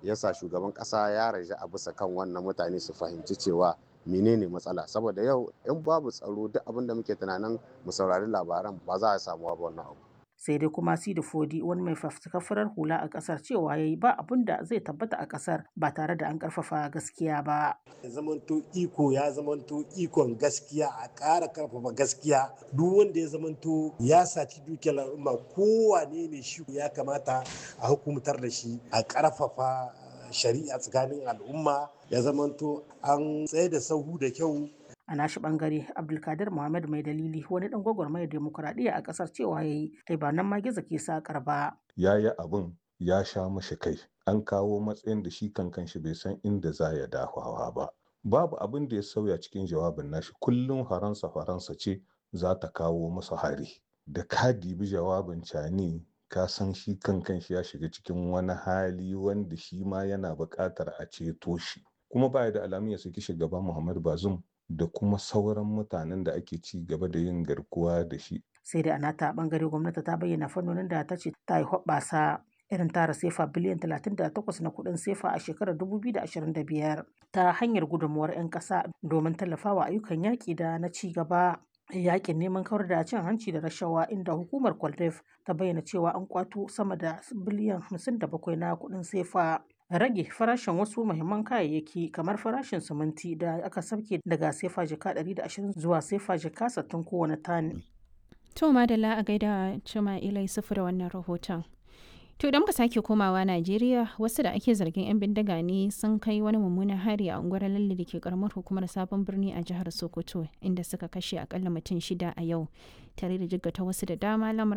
yasa shugaban ƙasa ya raja a bisa kan wannan mutane su fahimci cewa menene matsala saboda yau in babu tsaro duk abin da muke tunanin mu saurari labaran ba za a samu ba wannan abu sai dai kuma sidi fodi wani mai fafutukar farar hula a kasar cewa yayi ba abin da zai tabbata a kasar ba tare da an karfafa gaskiya ba zamanto iko ya zamanto ikon gaskiya a ƙara karfafa gaskiya duk wanda ya zamanto ya saci dukiyar al'umma kowane ne shi ya kamata a hukumtar da shi a karfafa shari'a tsakanin al'umma ya zamanto an tsaye da sahu da kyau a nashi bangare abdulkadir muhammad mai dalili wani dan gwagwarmayar demokuraɗiyya a ƙasar cewa ya yi ai ba nan ma gizo ke sakar ba ya yi abin ya sha mashi kai an kawo matsayin da shi kankan shi bai san inda za ya dafawa ba babu abin da ya sauya cikin jawabin nashi kullum faransa faransa ce za ta kawo masa hari da ka dibi jawabin cani ka san shi kankan shi ya shiga cikin wani hali wanda shi ma yana buƙatar a ceto shi kuma baya da alamun ya saki shugaban muhammad bazum da kuma sauran mutanen da ake ci gaba da yin garkuwa da shi. Sai da anata bangare gwamnati ta bayyana fannonin da ta ce ta yi hoɓɓasa irin tara sefa biliyan 38 na kuɗin sefa a shekarar 2025 ta hanyar gudunmuwar 'yan ƙasa domin tallafawa ayyukan yaƙi da na ci gaba. yakin neman kawar da cin hanci da rashawa inda hukumar kwaldef ta bayyana cewa an kwato sama da biliyan 57 na kuɗin sefa rage farashin wasu muhimman kayayyaki kamar farashin siminti da aka sauke daga sefa jika 120 zuwa sefa jika 60 kowane tani. To madalla a gaida cima ilai sufu da wannan rahoton. To idan muka sake komawa Najeriya wasu da ake zargin 'yan bindiga ne sun kai wani mummunan hari a unguwar lalle da ke karamar hukumar sabon birni a jihar Sokoto inda suka kashe akalla mutum shida a yau tare da jiggata wasu da dama lamarin